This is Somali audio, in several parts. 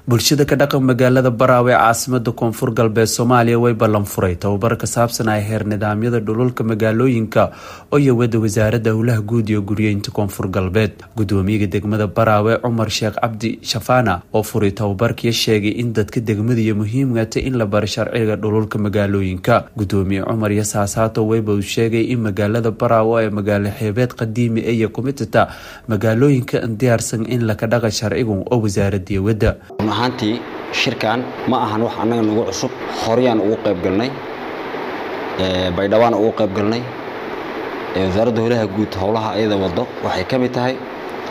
bulshada ka dhaqan magaalada baraawe ee caasimada koonfur galbeed soomaaliya way ballan furay tababar ka saabsan ay heer nidaamyada dhululka magaalooyinka oo yawada wasaaradda howlaha guud iyo guryeynta koonfur galbeed gudoomiyaha degmada baraawe cumar sheekh cabdi shafaana oo furay tababarkiya sheegay in dadka degmadiiyo muhiimgata in la baro sharciga dhululka magaalooyinka gudoomiye cumar yasaasaato weyba uu sheegay in magaalada baraawe ee magaalo xeebeed qadiimi iyo kumitata magaalooyinka diyaarsan in laka dhaqa sharcigu oo wasaaradii wadda run ahaantii shirkan ma ahan wax annaga nagu cusub horeyaan ugu qayb galnay baydhawaan ugu qayb galnay wasaaradda howlaha guud howlaha ayada wado waxay ka mid tahay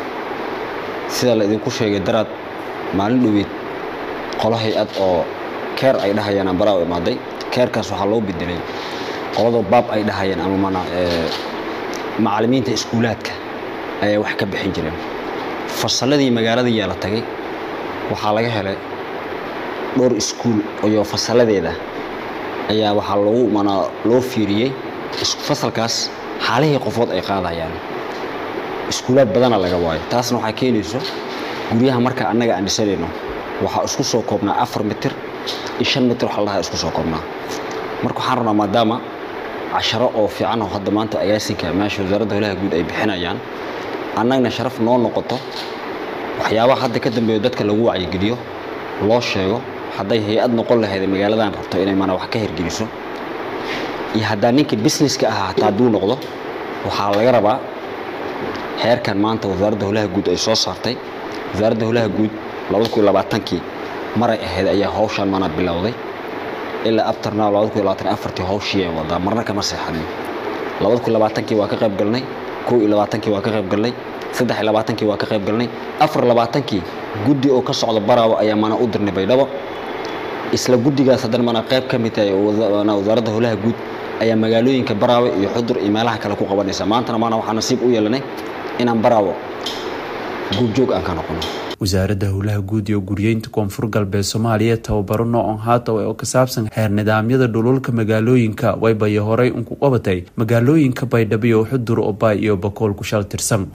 sida la idinku sheegay daraad maalin dhoweyd qolo hay-ad oo keer ay dhahayaan baraaw imaaday keerkaas waxaa loo bedelay qolada baab ay dhahayeen ama mana macallimiinta iskuulaadka ayay wax ka bixin jireen fasalladii magaalada yaa la tagay waxaa laga helay dhowr iskuul iyo fasalladeeda ayaa waxaa lagu mana loo fiiriyey fasalkaas xaalihii qofood ay qaadayaan iskuulaad badana laga waayo taasna waxaa keenayso guryaha marka annaga aan dhisanayno waxaa isku soo koobnaa afar mitir iyo shan mitir waxa la dhahaa isku soo koobnaa marka waxaan rabnaa maadaama casharo oo fiican oo hadda maanta agaasinka meesha wasaaradda howlaha guud ay bixinayaan annagna sharaf noo noqoto waxyaabaha hadda ka dambeeyo dadka lagu wacyigeliyo loo sheego hadday hay-ad noqon lahayd magaaladan rabto inay mana wax ka hirgeliso iyo haddaa ninka businesska ahaa hataa hadduu noqdo waxaa laga rabaa heerkan maanta wasaaradda howlaha guud ay soo saartay wasaaradda howlaha guud labada kun iyo labaatankii maray ahayd ayaa hawshaan mana bilowday ilaa abtarna labada kun iyo labaatan afartii hawshii ay wadaa marna kama seexanin labada kun iyo labaatankii waa ka qayb galnay kow iyo labaatankii waa ka qayb galnay saddex iyo labaatankii waa ka qayb galnay afar labaatankii guddi oo ka socda baraawo ayaa mana u dirnay baydhabo isla guddigaas haddana mana qayb ka mid tahay wasaaradda howlaha guud ayaa magaalooyinka baraawe iyo xudur iyo meelaha kale ku qabanaysa maantana maana waxaa nasiib u yeelanay inaan baraawo guubjoog aan ka noqono wasaaradda howlaha guud iyo guryeynta koonfur galbeed soomaaliya tababaro noocan haataw oo ka saabsan heer nidaamyada dhululka magaalooyinka waybayo horey unku qabatay magaalooyinka baydhabo iyo xudur obay iyo bakool ku shal tirsan